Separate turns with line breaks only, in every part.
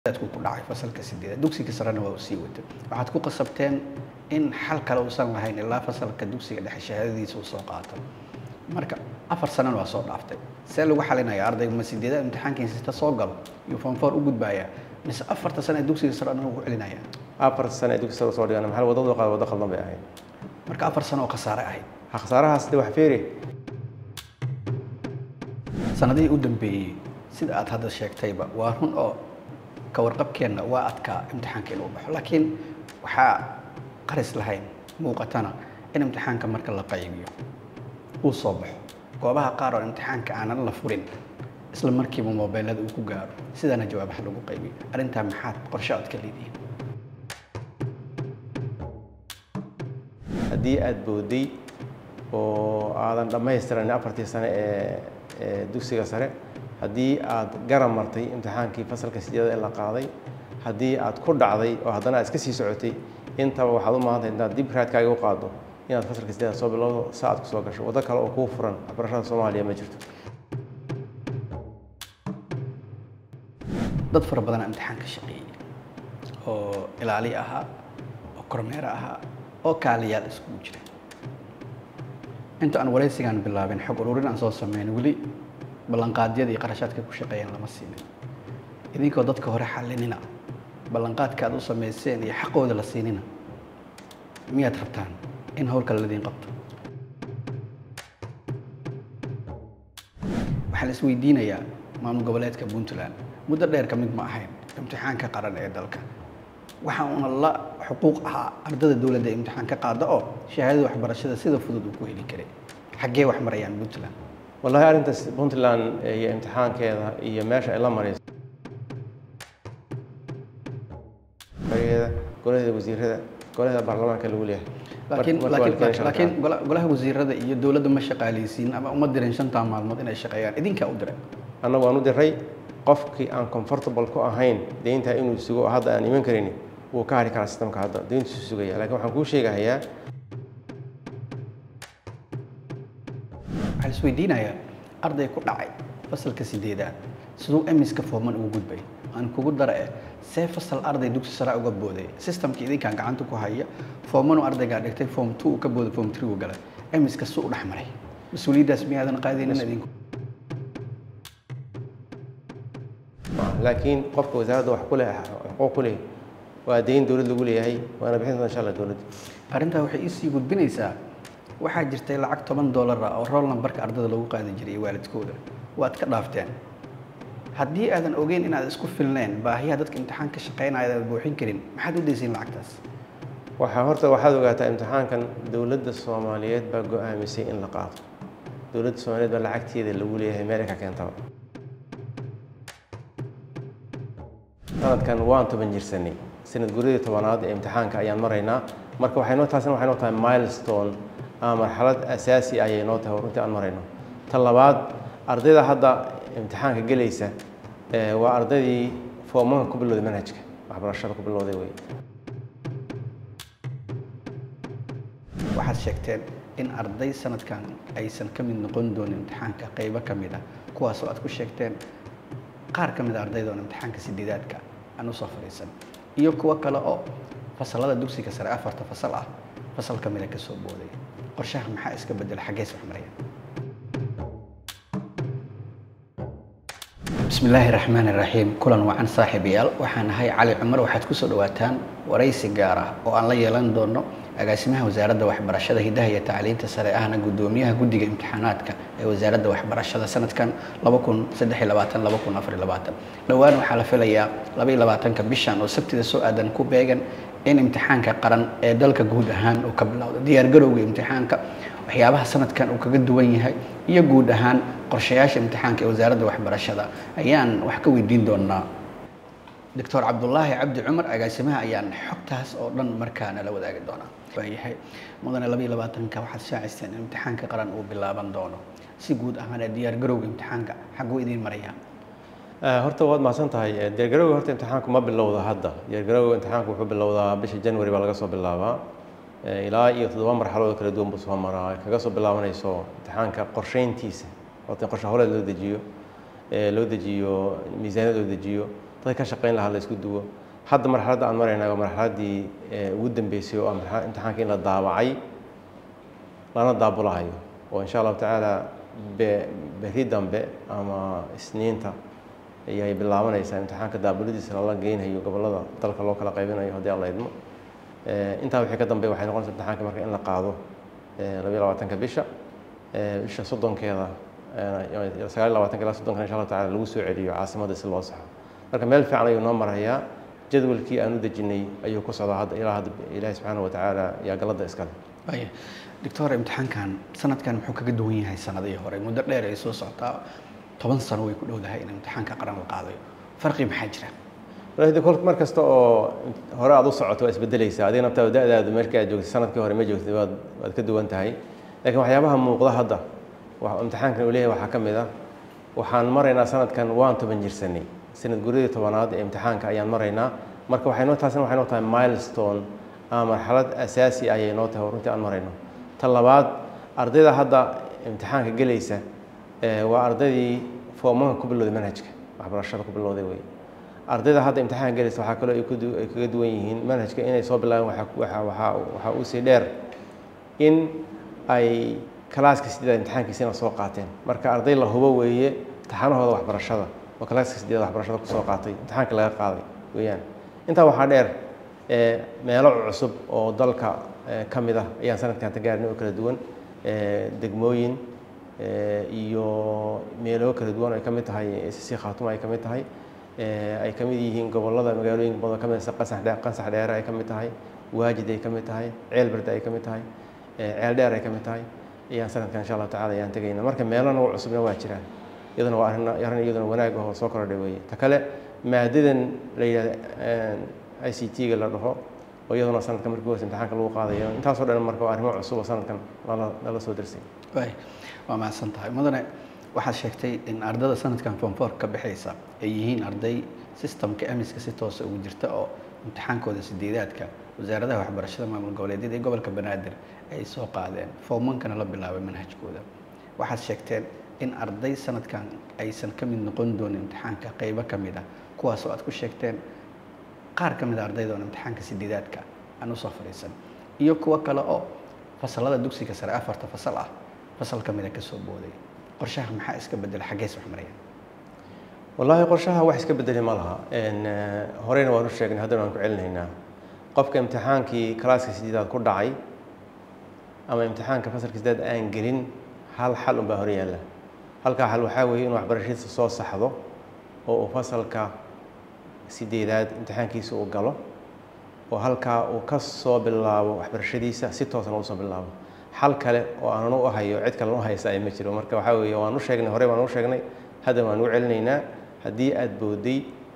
ku dhacay fasalka sideed dugsiga sarena waa u sii watay waxaad ku qasabteen in xal kale uusan lahayn ilaa fasalka dugsiga dhexe shahaadadiisa uu soo qaato marka afar sanana waa soo dhaaftay see lagu xalinaya ardayga ma sideedaad imtixaankiisa soo galo iyo fonfoor u gudbaya mise afarta sano ee dugsiga sare dhan ugu celinaya
afar sano ee dugsi sare soo dhigan maxaa wadada qaad wada khaldan bay ahayd
marka afar sano oo khasaare ahayd
ha khasaarahaas de wax feeri
sanadihii u dambeeyey sida aad hadda sheegtayba waa run oo ka warqabkeenna waa adkaa imtixaanka inuu baxo laakiin waxaa qaris lahayn muuqatana in imtixaanka marka la qaybiyo uu soo baxo goobaha qaar oo imtixaanka aanan la furin isla markiiba mobeylada uu ku gaaro sidaana jawaabaha lagu qaybiyo arrintaa maxaad qorshe aad ka leedihiin
haddii aada booday oo aadan dhammaystiran afartii sane ee ee dugsiga sare haddii aad garab martay imtixaankii fasalka sideeda ee la qaaday haddii aad ku dhacday oo haddana aad iska sii socotay intaba waxaad u maahantahay intaad dib raadkaaga u qaado inaad fasalka sideeda soo bilowdo sa aad ku soo gasho waddo kale oo kuu furan waxbarashada soomaaliya ma jirto
dad fara badanaa imtixaanka shaqeeyey oo ilaali ahaa oo kormeer ahaa oo kaaliyaal iskugu jira inta aan waraysigaan bilaabin xog ururin aan soo sameyn weli ballanqaadyadii qarashaadka ku shaqeeyeen lama siinin idinkoo dadka hore xalinina ballanqaadka aad u samayseen iyo xaqooda la siinina miyaad rabtaan in howlkale ladiin qabto waxaa la isweydiinayaa maamul goboleedka puntland muddo dheer ka mid ma ahayn imtixaanka qaran ee dalka waxa uuna la xuquuq ahaa ardada dowladda ee imtixaan ka qaada oo shahaadada waxbarashada sida fudud uu ku heli karay xaggee wax marayaan puntland
wallahi arrintaas puntland iyo imtixaankeeda iyo meesha ay la marayso barigeeda golaheeda wasiirada golaheeda baarlamaanka lagu leeyahay
laakiin
Marka- marka waa la
laakiin
keenay
laakiin
sharciga.
gola- golaha wasiirada iyo dowladda ma shaqaaleysiin ama uma dirin shantaa maalmood inay shaqeeyaan idinkaa u diray
annagu aan u diray qofkii aan comfortable ku ahayn deynta inuu sugo oo hadda aan iman karin wuu ka hari karaa sistamka hadda deyntiisu sugaya laakiin waxaan kuu sheegahayaa
waxaa la isweydiinayaa arday ku dhacay fasalka sideedaad siduu emiska fooman ugu gudbay aan kugu dara eh see fasal arday dugsi sare uga booday systemkii idinkaan gacanta ku haya foomanu ardaygaa dhigtay form two uu ka booday form three uu galay emiska su u dhex maray mas-uuliyaddaas miyaadan qaadaynin idinku
laakiin qofka wasaaradda wax ku leh xuquuq ku leh waa deyn dowlad lagu leeyahay waana bixin doonta insha allah dowladda
arrintaa waxay iisii gudbinaysaa waxaa jirtay lacag toban dollar ah oo roll numberka ardada lagu qaadi jiray iyo waalidkooda waad ka dhaafteen haddii aadan ogeyn inaad isku filneen baahiyaha dadka imtixaan ka shaqeynaya aadan buuxin karin maxaad u daysiin lacagtaas
waxaa horta waxaad ogaataa imtixaankan dowladda soomaaliyeed baa go-aamisay in la qaato dowladda soomaaliyeed baa lacagteeda lagu leeyahay meel ay ka keentaba sanadkan waan toban jirsanay sanad guradii tobanaad ee imtixaanka ayaan maraynaa marka waxay noo taasina waxay noo tahay milestone ama marxalad asaasi ah ayay noo tahay oo runtii aan marayno ta labaad ardayda hadda imtixaanka gelaysa eh, waa ardaydii foomanka ku bilowday manhajka waxbarashada ku bilowday wey
waxaad sheegteen in arday sanadkan aysan ka mid noqon doonin imtixaanka qaybo ka mid ah kuwaasoo aad ku sheegteen qaar ka mid a ardayda oon imtixaanka sideedaadka aan usoo fadhiisan iyo kuwo kale oo fasalada dugsiga sare afarta fasal ah fasal ka mid a kasoo booday qorshaha maxaa iska bedela xaggees wax maraya بسم الله الرحمن الرحيم كلن وعن صاحب يال waxaan ahay cali cumar waxaad ku soo dhawaataan waraysi gaar ah oo aan la yeelan doono agaasimaha wasaaradda waxbarashada hidaha iyo tacliinta sare ahna gudoomiyaha guddiga imtixaanaadka ee wasaaradda waxbarashada sanadkan 2023 2024 dhowaan waxaa la filayaa 22ka bishan oo sabtida soo aadan ku beegan in imtixaanka qaran ee dalka guud ahaan uu ka bilowdo diyaargarowga imtixaanka waxyaabaha sanadkan uu kaga duwan yahay iyo guud ahaan qorshayaasha imtixaanka ee wasaaradda waxbarashada ayaan wax ka weydiin doonaa doctor cabdulaahi cabdi cumar agaasimaha ayaan xogtaas oo dhan markaana la wadaagi doonaa waayahay mudane labaiyo labaatanka waxaad shaacisteen in imtixaanka qaran uu bilaaban doono si guud ahaan ee diyaargarowga imtixaanka xaguu idiin marayaan
Eh, horta waad mahadsan tahay Eh, diyaargarowga horta imtixaanku ma bilowda hadda diyaargarowga imtixaanku wuxuu bilowdaa bisha january baa laga soo bilaabaa Eh, ilaa iyo toddoba marxaladood kala duwan buu soo maraa ay kaga soo bilaabanayso imtixaanka qorsheyntiisa horta in qorshe howleed loo dejiyo eh, loo dejiyo miisaaniyad loo dejiyo dad ka shaqayn lahaa la isku duwo hadda marxaladda aan maraynaa waa marxaladdii ugu dambeysay oo ah marxalad imtixaanka in la daabacay lana daabulahayo oo insha allahu tacaala be berri dambe ama isniinta ayay bilaabanaysaa imtixaanka daabuladiisa lala geynhayo gobollada dalka loo kala qaybinayo haddii alla idmo intaa wixii ka dambeya waxay noqonaysa imtixaanka marka in la qaado labayo labaatanka bisha bisha soddonkeeda sagaal iyo labaatanka ilaa soddonka insha allahu tacala lagu soo celiyo caasimadda si loo saxo marka meel fiican ayuu noo marayaa jadwalkii aan u dejinay ayuu ku socdaa hadda ilaa hadda ilaahi subxaana watacaala yaa galladda iskale
waaya doctor imtixaankan sanadkan muxuu kaga duwan yahay sanadihii hore muddo dheer ay soo socotaa toban sano way ku dhowdahay in imtixaanka qaran la qaadayo farqi maxaa jira
walahi kol mar kasta oo hore aad u socoto waa isbedelaysaa adiga naftaada da-daadu markii aad joogtay sanadkii hore ma joogtay waad waad ka duwan tahay laakiin waxyaabaha muuqda hadda imtixaankan uu leeyahay waxaa ka mid ah waxaan maraynaa sanadkan waan toban jirsanay sanad guryadii tobanaad ee imtixaanka ayaan maraynaa marka waxay noo taasina waxay noo tahay milestone ama marxalad asaasi ayay noo tahay oo runtii aan marayno ta labaad ardayda hadda imtixaanka gelaysa waa ardaydii foomanka ku bilowday manhajka waxbarashada ku bilowday wey ardayda hadda imtixaanka gelaysa waxaa kaloo ay kaga duwan yihiin manhajka inay soo bilaabeen waxaa usii dheer in ay kalaaska sideeda imtixaankiisina soo qaateen marka arday la hubo weeye taxanahooda waxbarashada oo kalaaska sideeda waxbarashada kusoo qaatay imtixaanka laga qaaday weeyaan intaa waxaa dheer meelo cusub oo dalka ka mid ah ayaan sanadkan tagaarnay oo kala duwan degmooyin iyo meelo kala duwan ay ka mid tahay sisi khaatuma ay ka mid tahay ay ka mid yihiin gobollada magaalooyinka badan ka mid qasax dhe qasax dheere ay ka mid tahay waajid ay ka mid tahay ceel berde ay ka mid tahay ceel dheer ay ka mid tahay ayaan sanadkan insha allahu tacala ayaan tegayna marka meelo nagu cusubna waa jiraan iyaduna waa arrin arrin iyaduna wanaag ah oo soo kordhay weeye ta kale maadadan la yidhahda i c t-ga la dhaho oo iyaduna sanadka markii hoose imtixaanka lagu qaadayo intaasoo dhan marka waa arrimo cusub oo sanadkan lala lala soo darsay
waay waa mahadsan tahay mudane waxaad sheegtay in ardada sanadkan fonfor ka baxaysa ay yihiin arday sistamka emiska si toosa ugu jirta oo imtixaankooda sideedaadka wasaaradaha waxbarashada maamul goboleedyada ee gobolka banaadir ay soo qaadeen foomankana la bilaabay manhajkooda waxaad sheegteen in arday sanadkan aysan ka mid noqon doonin imtixaanka qeybo ka mid ah kuwaas oo aad ku sheegteen qaar ka mid a ardayda oon imtixaanka sideedaadka aan usoo fadhiisan iyo kuwo kale oo fasalada dugsiga sare afarta fasal ah fasal ka mid a kasoo booday qorshaha maxaa iska bedela xaggees wax maraya
wallaahi qorshaha wax iska bedeli ma laha horeyna waan u sheegnay haddana waan ku celinaynaa qofka imtixaankii kalaaska sideedaad ku dhacay ama imtixaanka fasalka sideedaad aan gelin hal xal unbaa hor yaalla halkaa xal waxaa weeye inuu waxbarashadiisa soo saxdo oo uu fasalka sideedaad imtixaankiisa uu galo oo halkaa uu ka soo bilaabo waxbarashadiisa si toosan usoo bilaabo xal kale oo aanan u hayo cid kalen u haysa ay ma jiro marka waxaa weeye waan u sheegnay horey waan u sheegnay hadda waan u celinaynaa haddii aada booday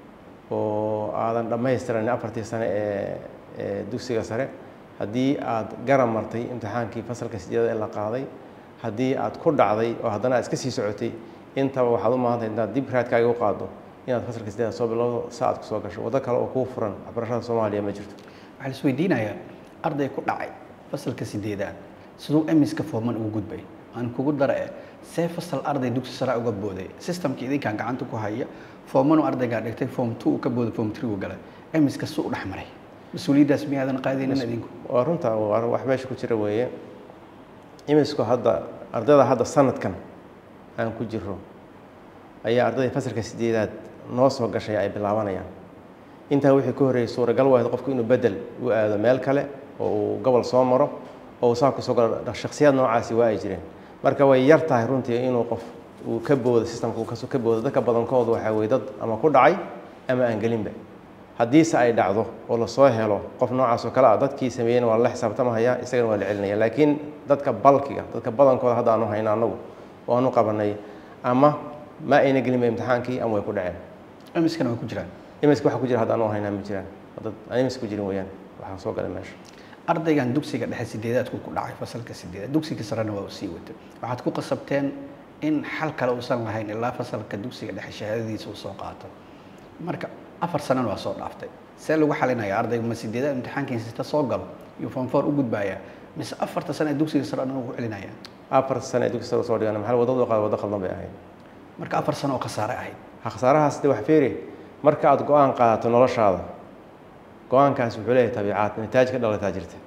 oo aadan dhammaystiran afartii sane ee ee dugsiga sare haddii aad garab martay imtixaankii fasalka sideedad ee la qaaday haddii aad ku dhacday oo haddana aad iska sii socotay intaba waxaad u maahantahay intaad dib raadkaaga u qaado inaad fasalka sideedad soo bilowdo sa aad kusoo gasho waddo kale oo kuu furan waxbarashada soomaaliya ma jirto
waxaa la isweydiinayaa arday ku dhacay fasalka sideedaad siduu emiska fooman ugu gudbay aan kugu dara e see fasal arday dugsi sare uga booday systemka idinkaan gacanta ku haya foomanu ardaygaa dhigtay foom two uu ka booday foom three uu galay emiska su u dhex maray mas-uuliyaddaas miyaadan qaadaynin idinku
waa runta waa wax meesha ku jira weeye imisku hadda ardayda hadda sanadkan aan ku jiro ayaa ardayda fasalka sideedaad noo soo gashay ay bilaabanayaan intaa wixii ka horreeyay suuragal wahayd qofku inuu bedel u aado meel kale oo uu gobol soo maro oo uu saa kusoo galo shaksiyaad noocaasi waa ay jireen marka way yar tahay runtii inuu qof uu ka boodo systemka uu kasoo ka boodo dadka badankooda waxaa weye dad ama ku dhacay ama aan gelinba haddiise ay dhacdo oo lasoo helo qof noocaas oo kale ah dadkii sameeyeyna waa la xisaabtamahaya isagana waa la celinaya laakiin dadka balkiga dadka badankooda hadda aanu hayno annagu oo aanu qabanay ama ma ayna gelinba imtixaankii ama way ku dhaceen
emiskana way ku jiraan
imiska waxa ku jira hadda anu haynaa ma jiraan dad aan imis ku jirin weeyaan waxaa soo galay meesha
ardaygan dugsiga dhexe sideedaadku ku dhacay fasalka sideedaad dugsiga sarena waa uu sii watay waxaad ku qasabteen in xal kale uusan lahayn ilaa fasalka dugsiga dhexe shahaadadiisa uu soo qaato marka afar sanana waa soo dhaaftay see lagu xalinaya ardayga ma sideedaad imtixaankiisa soo galo iyo fonfor u gudbaaya mise afarta sane ee dugsiga sare anagu ku celinaya
afar sane ee dugsi sare soo dhigan maxaa wadada qaad waddo qaldan bay ahayd
marka afar sano oo khasaare ahayd
ha khasaarahaas de wax feeri marka aada go-aan qaadato noloshaada go-aankaas wuxuu leeyahay tabiicaad nataaj ka dhalataa jirta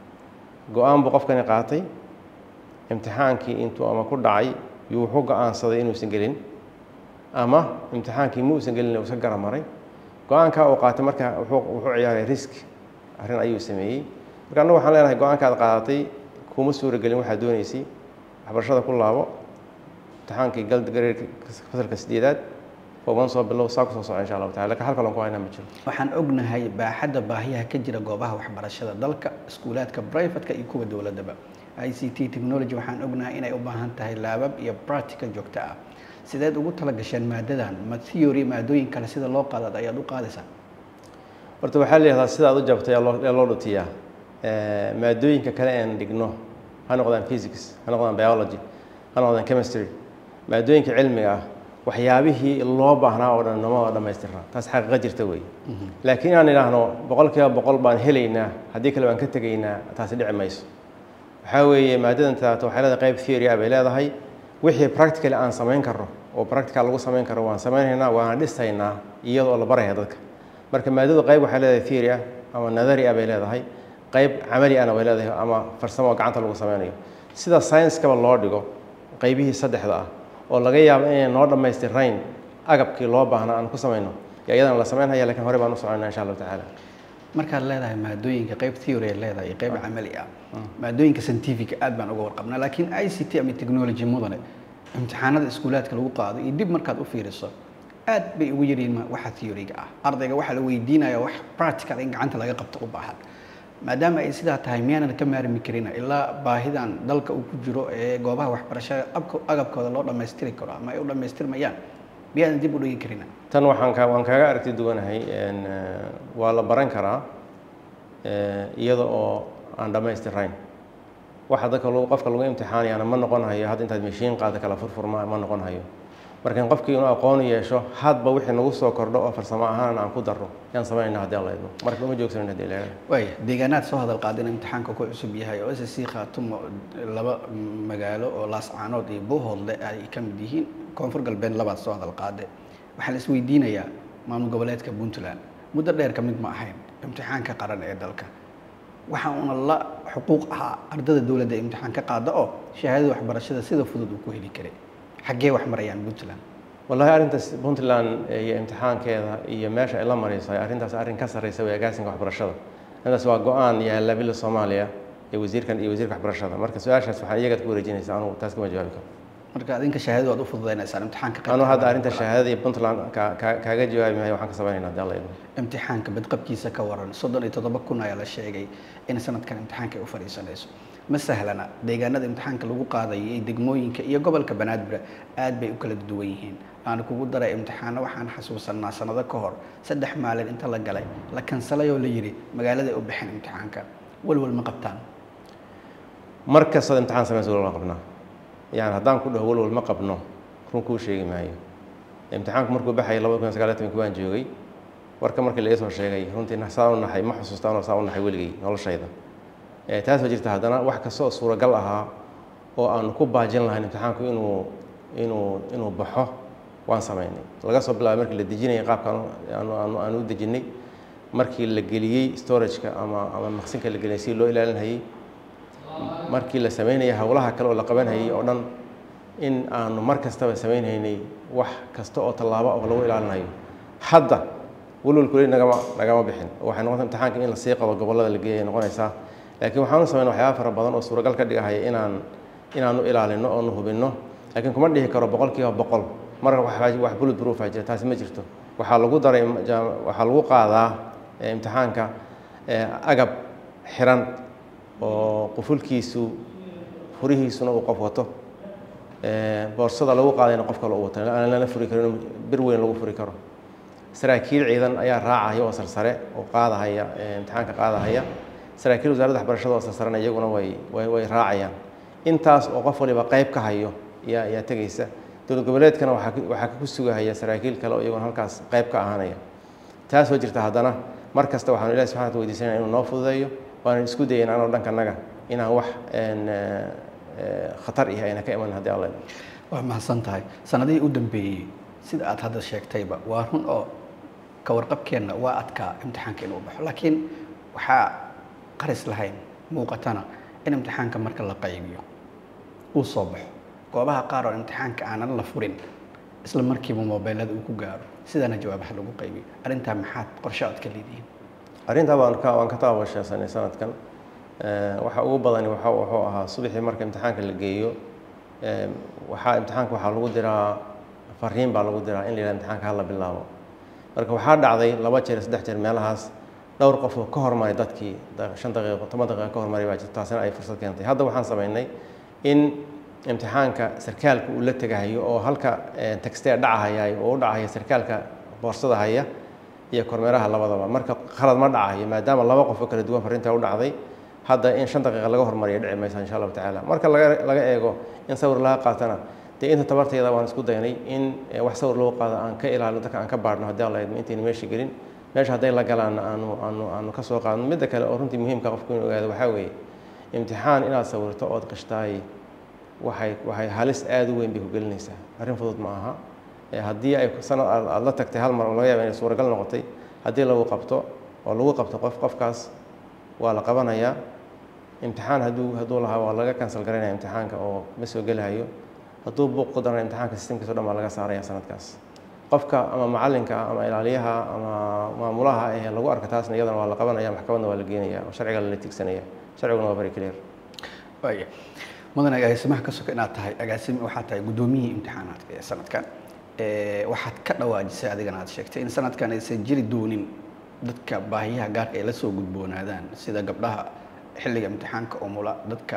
go-aan buu qofkani qaatay imtixaankii intuu ama ku dhacay yuu wuxuu go-aansaday inuusan gelin ama imtixaankii ma uusan gelin uu iska garamaray go-aankaa uu qaatay marka wuxuu wuxuu ciyaaray risk arrin ayuu sameeyey marka annagu waxaan leenahay go-aankaad qaadatay kuma suuragelin waxaad dooneysay waxbarashada ku laabo imtixaankii gal gareerka fasalka sideedaad fooban soo bilow saa kusoo soco insha allahu tacala lakin hal kalon ku haynaa ma jiro
waxaan ognahay baaxadda baahiyaha ka jira goobaha waxbarashada dalka iskuulaadka brivatka iyo kuwa dowladdaba i c t technology waxaan ognahay inay u baahan tahay laabab iyo practical joogto ah sideed ugu tala gasheen maadadan ma theory maadooyin kale sida loo qaadaad ayaad u qaadaysaa
horta waxaa la yihahdaa sidaad u jabtay ee loo ee loo dhutiyaa maadooyinka kale aan dhigno ha noqdaan physics ha noqdaan biology ha noqdaan chemistry maadooyinka cilmiga ah waxyaabihii loo baahnaa oo dhan nama dhamaystirna taas xaqiiqa jirta wey laakiin inaan idhaahno boqol kiiba boqol baan helaynaa haddii kale baan ka tegaynaa taasi dhici mayso waxaa weeye maadadan taato waxay leedahay qayb theory ah bay leedahay wixii practically aan samayn karno oo practical lagu samayn karo waan samaynaynaa waana dhisaynaa iyadoo la baraya dadka marka maadadu qayb waxay leedahay theory ah ama nadari ah bay leedahay qayb camali ahna way leedahay ama farsamo oo gacanta lagu sameynayo sida science-kaba loo dhigo qaybihii saddexda ah oo laga yaabo inay noo dhammaystirayn agabkii loo baahnaa aan ku samayno yo iyadana la samaynhaya lakin horey baan u soconaa insha allahu tacaala
markaad leedahay maadooyinka qayb theory ay leedahay iyo qayb camali ah maadooyinka scientific aad baan uga warqabnaa laakiin i c t ama technology mudane imtixaanada iskuulaadka lagu qaado iyo dib markaad u fiiriso aad bay ugu yaryihiin waxa theoryga ah ardayga waxaa la weydiinaya wax practical in gacanta laga qabto u baahan maadaama ay sidaa tahay miyaanan ka maarmi karina ilaa baahidan dalka uu ku jiro ee goobaha waxbarashada abka agabkooda loo dhammaystiri karo ama ay u dhammaystirmayaan miyaanan dib u dhigi karina
tan waxaan ka waan kaaga aragti duwanahay waa la baran karaa iyada oo aan dhammaystirayn waxa dadka lagu qofka lagu imtixaanayaana ma noqon hayo hadda intaad mashiin qaada kala furfurma ma noqon hayo marka in qofkii inuu aqoon yeesho hadba wixii nagu soo kordho oo farsamo ahaan aan ku darro yaan samaynayna haddii alla idmo marka uma joogsanin haddii la yidhahdo
waaya deegaanaad soo hadal qaadin imtixaanka ku cusub yahay oo s c khaatumo laba magaalo oo laascaanood iyo buuhoodle ay ka mid yihiin koonfur galbeed labaad soo hadal qaade waxaa la isweydiinayaa maamul goboleedka puntland muddo dheer ka mid ma ahayn imtixaanka qaran ee dalka waxa uuna la xuquuq ahaa ardada dowladda ee imtixaan ka qaada oo shahaadada waxbarashada sida fudud uu ku heli karay xaggee wax marayaan puntland
wallahi arrintaas puntland iyo imtixaankeeda iyo meesha ay la marayso arrintaas arrin ka sarreysa way agaasinka waxbarashada arrintaas waa go-aan yaalla bila soomaaliya ee wasiirkan iyo wasiirka waxbarashada marka su-aashaas waxaan iyagaad ku wareejinaysaa anugu taas kama jawaabi karo
marka adinka shahaadadu waad u fududaynaysaan imtixaanka
anu hadda arrinta shahaadada iyo puntland ka- ka- kaaga jawaabi maayo waxaan ka samaynayna haddii alla idmo
imtixaanka badqabkiisa ka waran soddon iyo toddoba kun ayaa la sheegay in sanadkan imtixaanka ay u fadhiisanayso ma sahlana deegaanada imtixaanka lagu qaadayo iyo degmooyinka iyo gobolka banaadir aad bay u kala duwan yihiin aan kugu daray imtixaano waxaan xasuusanaa sanado ka hor saddex maalin inta la galay la kansalay oo la yidhi magaaladay u baxeen imtixaanka walwal ma qabtaan
mar kastaad imtixaan samaysa walwal qabnaa yani haddaan ku dhaho walwal ma qabno run kuu sheegi maayo imtixaanku markuu baxayay labada kun iyo sagaal iyo tobanki waan joogay warka markii laga soo sheegay runtii saa u naxay ma xusuusta anoo saa u naxay weligay noloshayda Eh, taas oo jirta haddana wax kasta oo suuragal ahaa oo aanu ku baajin lahayn imtixaanku inuu inuu inuu baxo waan samaynay laga soo bilaabay markii la dejinayay qaabka aanu aanu aanu u dejinnay markii la geliyey storageka ama ama maqsinka la geliyay si loo ilaalinayay markii la samaynayay howlaha kale oo la qabanhayay oo dhan in aanu mar kastaba samaynhaynay wax kasta oo tallaabo oo lagu ilaalinayo hadda walwalkule nagama nagama bixin waxay noqota imtixaanka in lasii qabo gobollada la geeyay noqonaysaa laakiin waxaanu samayna waxyaaba fara badan oo suuragal ka dhigahaya inaan inaanu ilaalino oonu hubinno laakiin kuma dhihi karo boqol kiiba boqol marka wax wax bullet proof aa jira taasi ma jirto waxaa lagu daray jaam- waxaa lagu qaadaa eh, imtixaanka eh, agab xiran oo qufulkiisu furihiisuna uu qof wato Eh, boorsada lagu qaadayna qof kale uu wato aan lana furi karin bir weyn lagu furi karo saraakiil ciidan ayaa raacaya oo sarsare oo qaadahaya eh, imtixaanka qaadahaya saraakiil wasaaradda waxbarashada oo sarsarena iyaguna way way way raacayaan intaas oo qof waliba qayb ka hayo yaa yaa tegaysa dowlad goboleedkana waxaa ku- waxaa ku sugahaya saraakiil kale oo iyaguna halkaas qayb ka ahaanaya taas oo jirta haddana mar kasta waxaanu ilahi subxana wata weydiisanaya inuu noo fududeeyo waanan isku dayayna anoo dhankanaga inaan wax een, eh, eh, khatar ihi ayna ka iman haddii alla idmo
waa mahadsan tahay sanadihii u dambeeyey sida aad hadda sheegtayba waa run oo ka warqabkeenna waa adkaa imtixaanka inuu baxo laakiin waxaa qaris lahayn muuqatana in imtixaanka marka la qaybiyo uu soo baxo goobaha qaar oo imtixaanka aanan la furin isla markiiba mobeelada uu ku gaaro sidaana jawaabaha lagu qaybiyo arrintaa maxaad qorshe aad ka leedihiin
arrintaa waan ka waan ka taabashaysanay sanadkan waxa ugu badani waxa wuxuu ahaa subaxii marka imtixaanka la geeyo waxaa imtixaanka waxaa lagu diraa fariin baa lagu diraa in la yidhaha imtixaanka hala bilaabo marka waxaa dhacday laba jeer saddex jeer meelahaas dhowr qof oo ka hormaray dadkii shan daqiiqo toban daqiiqo ka hormaray baa jirta taasina ay fursad keentay hadda waxaan samaynay in imtixaanka sarkaalka uu la tegahayo oo halka textee dhacahayaay oo u dhacahaya sarkaalka boorsada haya iyo kormeeraha labadaba marka khalad ma dhacahayo maadaama laba qof oo kala duwan fariintaa u dhacday hadda in shan daqiiqa laga hormariya dhici maysa insha allahu tacaala marka laga laga eego in sawir laga qaatana dee inta tabarteeda waan isku daynay in wax sawir lagu qaado aan ka ilaalino dadka aan ka baadhno haddii aan la idmo intayna meesha gelin meesha hadday la galaanna aanu aanu aanu ka soo qaadno midda kale oo runtii muhiimka qofku inuu ogaado waxaa weeye imtixaan inaad sawirto ood qishtaay waxay waxay halis aada u weyn bay ku gelinaysaa arrin fudud ma aha haddii ay sanad aada la tagtay hal mar oo laga yaaba inay suuragal noqotay haddii lagu qabto oo lagu qabto qof qofkaas waa la qabanayaa imtixaan hadduu hadduu lahaa waa laga cancel garaynaya imtixaanka oo ma soo gelahayo hadduu buuq ku darana imtixaanka systemkiisa o dhan baa laga saaraya sanadkaas qofka ama macallinka ama ilaaliyaha ama maamulaha ee lagu arka taasna iyadana waa la qabanaya maxkamadna waa la geenaya oo sharciga lala tigsanaya sharciguna waa very clear
waaya mudan agaasimaha ka soka inaad tahay agaasime waxaad tahay guddoomiyihii imtixaanaadka ee sanadkan waxaad ka dhawaajisay adigana aad sheegtay in sanadkan aysan jiri doonin dadka baahiyaha gaarka ay la soo gudboonaadaan sida gabdhaha xilliga imtixaanka umula dadka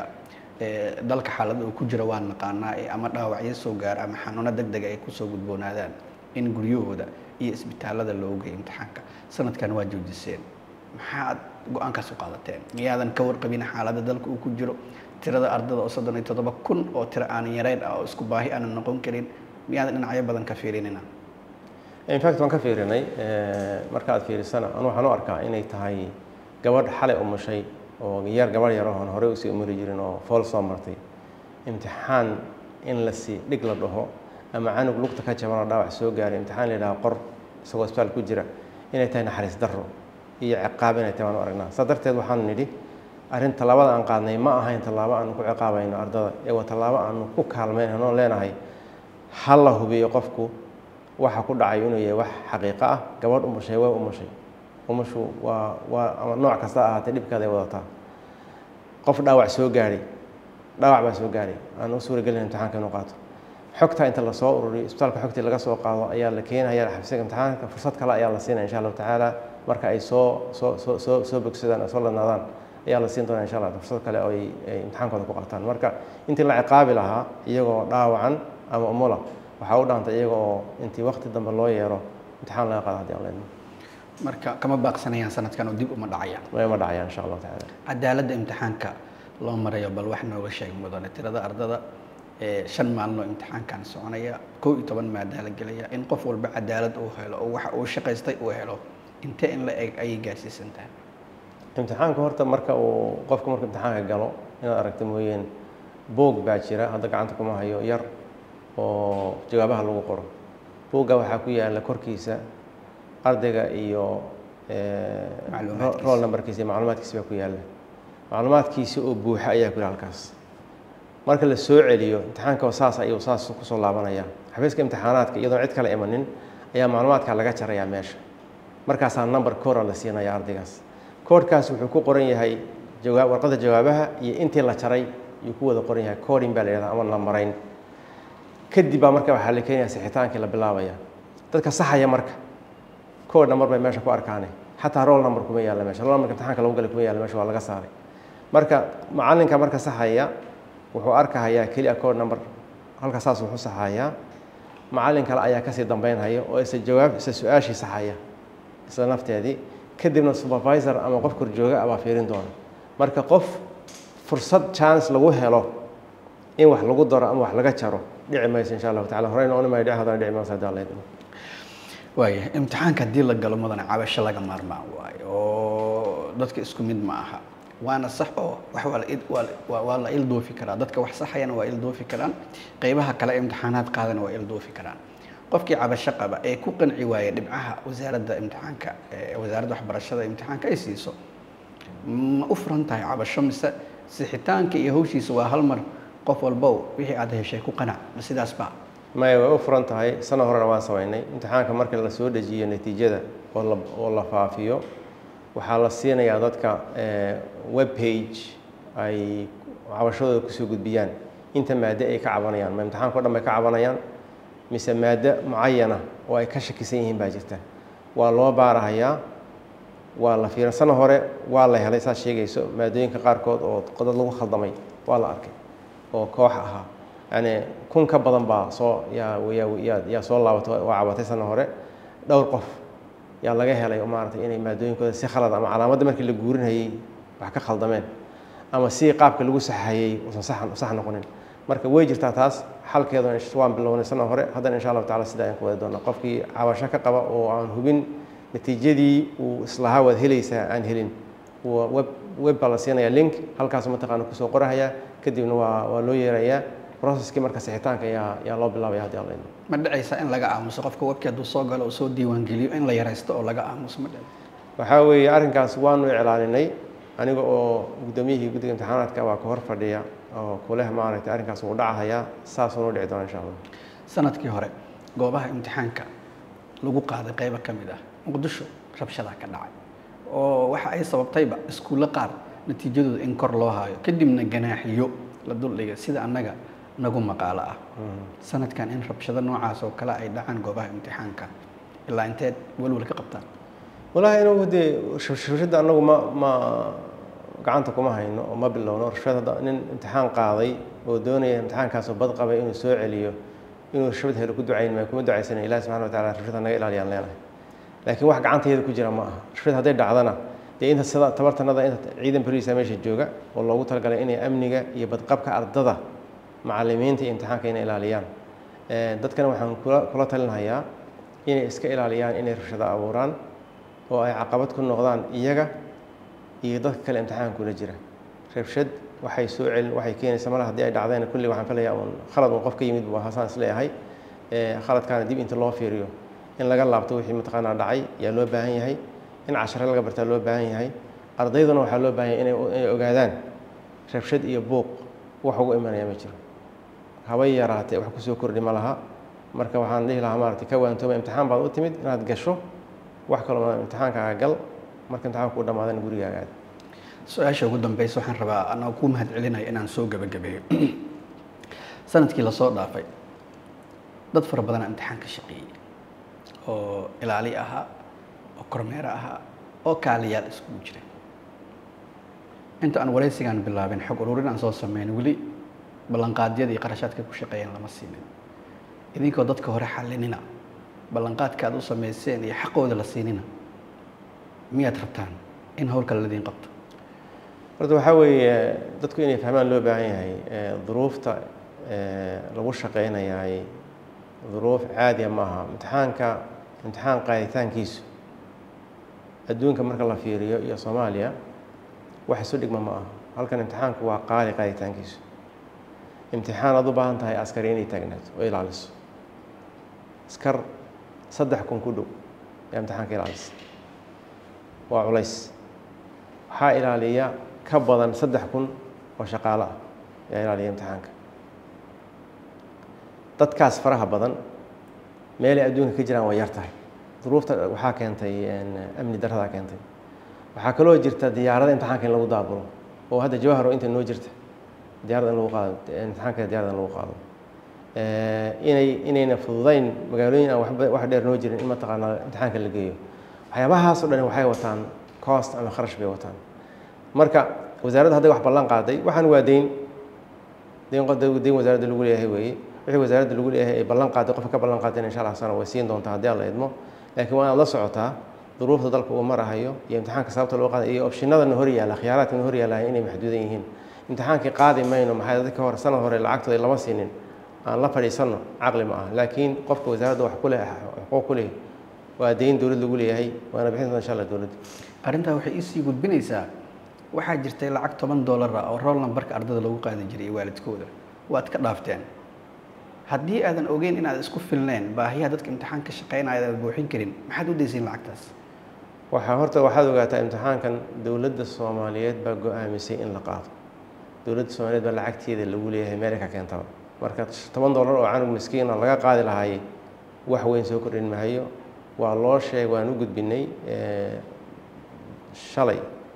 dalka xaaladda uu ku jira waa naqaanaa ee ama dhaawacyo soo gaara ama xanuuno deg dega ay kusoo gudboonaadaan in guryahooda iyo isbitaalada loo geeyo imtixaanka sanadkan waa joojiseen maxaad go-aankaas u qaadateen miyaadan ka warqabin xaaladda dalka uu ku jiro tirada ardada oo soddon iyo toddoba kun oo tiro aanan yareyn ah oo isku baahi aanan noqon karin miyaadan dhinacyo badan ka fiirinina
infact waan ka fiirinay marka aad fiirisana anu waxaan u arkaa inay tahay gabadh xalay umushay oo yar gabadh yar oon horey usii umari jirin oo fool soo martay imtixaan in la sii dhig la dhaho ama canug lugta ka jabanoo dhaawac soo gaaray imtixaan la yidhaha qor isagoo isbitaal ku jira inay tahay naxariis darro iyo ciqaab inay tahay waan u aragnaa saa darteed waxaanu nidhi arrin tallaabada aan qaadnay ma ahayn tallaabo aanu ku ciqaabayno ardada ee waa tallaabo aanu ku kaalmaynayno oon leenahay ha la hubiyo qofku waxa ku dhacay inuu yahay wax xaqiiqo ah gabadh umushay way umushay umushu waa waa ama nooc kasta ahaatee dhibkeeda ay wadataa qof dhaawac soo gaadhay dhaawac baa soo gaadhay aan u suuragelin imtixaanka inuu qaato xogta inta lasoo ururiyo isbitaalka xogtii laga soo qaado ayaa la keenaya xabsiga imtixaanka fursad kale ayaa la siinaya insha allahu tacaala marka ay soo soo soo soo soo bogsadaan soo ladnaadaan ayaa la siin doonaa insha allah fursad kale oo ay imtixaankooda ku qaataan marka intii la ciqaabi lahaa iyagoo dhaawacan ama umula waxaa u dhaantay iyaga oo intii wakti dambe loo yeero imtixaan laga qaado haddii aan leedno
marka kama baaqsanayaan sanadkan oo dib uma dhacayaan
ma dhacayaan insha allahu tacaala
cadaaladda imtixaanka loo marayo bal wax nooga sheeg mudane tirada ardada shan maalino imtixaankan soconaya kow iyo toban maadaa la gelaya in qof walba cadaalad uu helo oo waxa uu shaqaystay uu helo intee in la eg ayay gaarsiisan tahay
imtixaanka horta marka uu qofka marka imtixaanka galo inaad aragta mooyeen boog baa jira hadda gacanta kuma hayo yar oo jawaabaha lagu qoro boogga waxaa ku yaala korkiisa ardayga iyo rool numberkiisa iyo macluumaadkiisa baa ku yaala macluumaadkiisa oo buuxa ayaa ku yaala halkaas marka la soo celiyo imtixaanka oo saas ayuu saas kusoo laabanaya xafiiska imtixaanaadka iyadoon cid kale imanin ayaa macluumaadka laga jarayaa meesha markaasaa number koora la siinaya ardaygaas koodhkaas wuxuu ku qoran yahay jawaa warqadda jawaabaha iyo intii la jaray yuu ku wada qoran yahay coding baa la yihahda ama la marayn kadib baa marka waxaa la keenaya sixitaankii la bilaabaya dadka saxaya marka code number bay meesha ku arkaane xataa roll number kuma yaalla meesha roll numberka imtixaanka lagu galay kuma yaalla meesha waa laga saaray marka macallinka marka saxaya wuxuu arkahayaa keliya code number halka saas wuxuu saxayaa macallin kale ayaa kasii dambeynhaya oo isa jawaab isa su-aashii saxaya isla nafteedii kadibna supervisor ama qof korjooga ah baa fiirin doona marka qof fursad chance lagu helo in wax lagu daro ama wax laga jaro dhici mayso insha allahu tacala horeyna ooni mayo dhici haddana dhici mayso haddii alla idmo
waaya imtixaanka haddii la galo mudane cabasho laga maarmaan waayo oo dadka isku mid ma aha waana sax oo wax waa la id- waa la- waa- waa la ildoofi karaa dadka wax saxayana waa ildoofi karaan qeybaha kale ee imtixaanaad qaadana waa ildoofi karaan qofkii cabasho qaba ee ku qanci waaya dhibcaha wasaaradda imtixaanka ee wasaaradda waxbarashada imtixaanka ay siiso ma u furan tahay cabasho mise sixitaanka iyo hawshiisa waa hal mar qof walbow wixii aad heshay ku qanac ma sidaas ba
maya way u furan tahay sano horena waan samaynay imtixaanka marka la soo dejiyo natiijada oo la oo la faafiyo waxaa la siinayaa dadka web page ay cabashadooda kusoo gudbiyaan inta maaddo ay ka cabanayaan ma imtixaanka o dhan bay ka cabanayaan mise maaddo mucayana oo ay ka shakisan yihiin baa jirta waa loo baarahayaa waa la fiiran sano hore waa la helay saad sheegayso maadooyinka qaarkood oo dad lagu khaldamay waa la arkay oo koox ahaa yani kun ka badan baa soo yaa yaa yaa soo laabatay waa cabatay sano hore dhowr qof yaa laga helay oo maaragtay inay maadooyinkooda si khalad ama calaamadda markii la guurinayay wax ka khaldameen ama si qaabka lagu saxayey usan sax sax noqonin marka way jirtaa taas xalkeeduna waan bilownay sano hore haddana insha allahu tacala sidaa ayaan ku wadi doonaa qofkii cabasho ka qaba oo aan hubin natiijadii uu islahaa waad helaysaa aan helin web web baa la siinaya link halkaasu mataqaana kusoo qorahayaa kadibna waa waa loo yeerayaa processkii marka sixitaanka ayaa ayaa loo bilaabaya haddii alla idmo
ma dhacaysa in laga aamuso qofka webkii hadduu soo galo oo soo diiwaangeliyo in la yaraysto oo laga aamuso ma dhac
waxaa weeye arrinkaas waanu iclaaninay aniga oo guddoomiyihii guddiga imtixaanaadka baa ka hor fadhiya oo kuleh maaragtay arrinkaas wuu dhacahayaa saasuunu dhici doona insha allah
sanadkii hore goobaha imtixaanka lagu qaaday qaybo ka mid ah muqdisho rabshadaa ka dhacay oo waxa ay sababtayba iskuulle qaar natiijadooda in kor loo haayo kadibna ganaaxiyo la duldhigay sida annaga nagu maqaalo ah sanadkan in rabshado noocaas oo kale ay dhacaan goobaha imtixaanka ilaa inteed welwel ka qabtaan
wallaahi inagu dee rabshada annagu ma ma gacanta kuma hayno oo ma bilowno rabshad hadda nin imtixaan qaaday oo doonaya imtixaankaasoo bad qabay inuu soo celiyo inuu rabshad helo ku ducayn maayo kuma ducaysana ilahi subxana wa tacala rabshada naga ilaaliyaan leenahay laakiin wax gacanteeda ku jira ma aha rabshad hadday dhacdana dee inta sida tabartanada inta ciidan boliisa meesha jooga oo loogu talagalay inay amniga iyo badqabka ardada macalimiinta iyo imtixaanka inay ilaaliyaan dadkana waxaan kula kula talinhayaa inay iska ilaaliyaan inay rabshado abuuraan oo ay caqabad ku noqdaan iyaga iyo dadka kale imtixaanka kula jira rabshad waxay soo celin waxay keenaysa mala haddii ay dhacdeen kulli waxaan filayaa uun khalad uun qof ka yimid buu hasaan isleeyahay khaladkaana dib inta loo fiiriyo in laga laabto wixii mataqaanaa dhacay yaa loo baahan yahay in cashare laga bartaa loo baahan yahay ardayduna waxaa loo baahan yahay inay ogaadaan rabshad iyo buuq wax ugu imanaya ma jiro habay yaraatee wax kusoo kordhi ma laha marka waxaan dhihi lahaa maaragtay ka waantooba imtixaan baad u timid inaad gasho wax kaloo imtixaankaaga gal marka imtixaanka u dhammaadana gurigaaga aad
su-aasha ugu dambeysa waxaan rabaa anaa ku mahad celinaya inaan soo gebagabeeyo sanadkii lasoo dhaafay dad fara badanaa imtixaan ka shaqeeyey oo ilaali ahaa oo kormeero ahaa oo kaaliyaal iskugu jira inta aan waraysigaan bilaabin xog ururin aan soo sameyn weli ballanqaadyadii qarashaadka ku shaqeeyeen lama siinin idinkoo dadka hore xalinina ballanqaadka aad u sameyseen iyo xaqooda la siinina miyaad rabtaan in howlkale ladiin qabto
horta waxaa weeye dadku inay fahmaan loo baahan yahay duruufta lagu shaqeynayaay duruuf caadiya maaha imtixaanka imtixaan qaaditaankiisu adduunka marka la fiiriyo iyo soomaaliya wax isu dhigma ma aha halkan imtixaanku waa qaali qaaditaankiisu imtixaan aad u baahan tahay askari inay taagnaato oo ilaaliso askar saddex kun ku dhow ayaa imtixaanka ilaalisa waa culays waxaa ilaaliya ka badan saddex kun oo shaqaalo ah ayaa ilaaliya imtixaanka dadkaas faraha badan meelay adduunka ka jiraan waa yar tahay duruufta waxaa keentay amni daradaa keentay waxaa kaloo jirta diyaarada imtixaanka in lagu daabulo oo hadda jawaharo inta noo jirta diyaarada in lagu qaado imtixaanka diyaarada in lagu qaado inay inayna fududayn magaalooyin aan waxba wax dheer noo jirin in mataqaanaa imtixaanka la geeyo waxyaabahaas oo dhan waxay wataan cost ama kharash bay wataan marka wasaaradda hadday wax ballan qaaday waxaan waa deyn deyn deyn wasaaradda lagu leeyahay weeye wixii wasaaradda lagu leeyahay ay ballan qaaday qofka ka ballan qaadayna insha allah sana way siin doontaa haddii alla idmo laakiin waa inaad la socotaa duruufta dalka uu marahayo iyo imtixaanka sababta loo qaaday iyo opshinadana hor yaalla khiyaaraadkana hor yaallaya inay maxduudan yihiin imtixaankii qaadi mayno maxay dadka hore sanad hore lacagtooda lama siinin aan la fadhiisanno caqli ma aha laakiin qofka wasaaradda wax ku leh xuquuq ku leh waa deyn dowlad lagu leeyahay waana bixin doonta insha allah dowladda
arrintaa waxay iisii gudbinaysaa waxaa jirtay lacag toban dollar ah oo rool nambarka ardada lagu qaadi jiray iyo waalidkooda waad ka dhaafteen haddii aadan ogeyn inaad isku filneen baahiyaha dadka imtixaan ka shaqeynaya aad buuxin karin maxaad u daysiin lacagtaas
waxaa horta waxaad ogaataa imtixaankan dowladda soomaaliyeed baa go-aamisay in la qaado dowladda soomaaliyeed baa lacagteeda lagu leeyahay meelay ka keentaba marka toban dollar oo canug miskiina laga qaadi lahaayey wax weyn soo kordhin mahayo waa loo sheeg waan u gudbinay shalay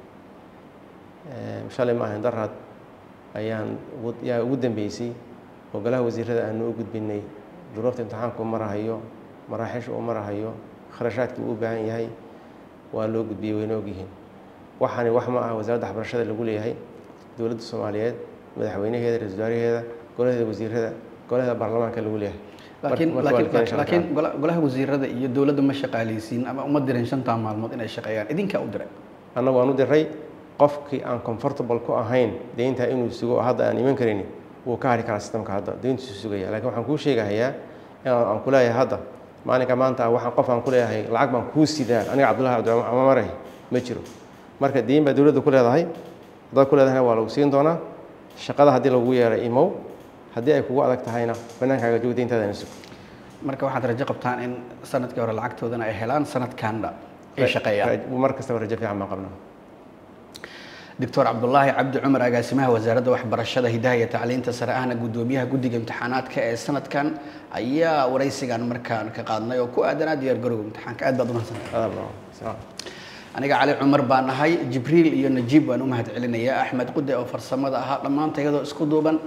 shalay ma ahayn daraad ayaan yaa ugu dambeysay oo golaha wasiirada aanu u gudbinay duruufta imtixaanku marahayo maraaxiisha uu marahayo kharashaadkii uu u baahan yahay waa loo gudbiyey wayna ogyihiin waxaani wax ma ah wasaaradda waxbarashada lagu leeyahay dowladda soomaaliyeed madaxweynaheeda ra-isul wasaaraheeda golaheeda wasiirada golaheeda baarlamaanka lagu leeyahay
laakiin laakiin laakiin gola- golaha wasiirada iyo dowladda ma shaqaaleysiin ama uma dirin shantaa maalmood inay shaqeeyaan idinkaa u diray
annagu aan u diray qofkii aan comfortable ku ahayn deyntaa inuu sugo oo hadda aan iman karin wuu ka hari karaa sistamka hadda deyntiisu sugaya laakiin waxaan kuu sheegahayaa in aan ku leeyahay hadda maalinka maanta ah waxaan qof aan ku leeyahay lacag baan kuu sidaa aniga cabdullahi cabdiraxmaan maray ma jiro marka deyn baa dowladda ku leedahay haddaad ku leedahayna waa lagu siin doonaa shaqada haddii lagu yeeray imow haddii ay kugu adag tahayna bannaankaaga joog deyntaadana sug
marka waxaad rajo qabtaan in sanadkii hore lacagtoodana ay helaan sanadkanna ay shaqeeyaan
mar kastaba rajo fiican baan qabnaa
doctor cabdulaahi cabdi cumar agaasimaha wasaaradda waxbarashada hidaha iyo tacliinta sare ahna guddoomiyaha guddiga imtixaanaadka ee sanadkan ayaa waraysigan markaan ka qaadnay oo ku aadanaa diyaar garowga imtixaanka aad baad umahadsantahay aniga cali cumar baa nahay jibriil iyo najiib waan u mahad celinayaa axmed qude oo farsamada ahaa dhammaanta iyadoo isku duuban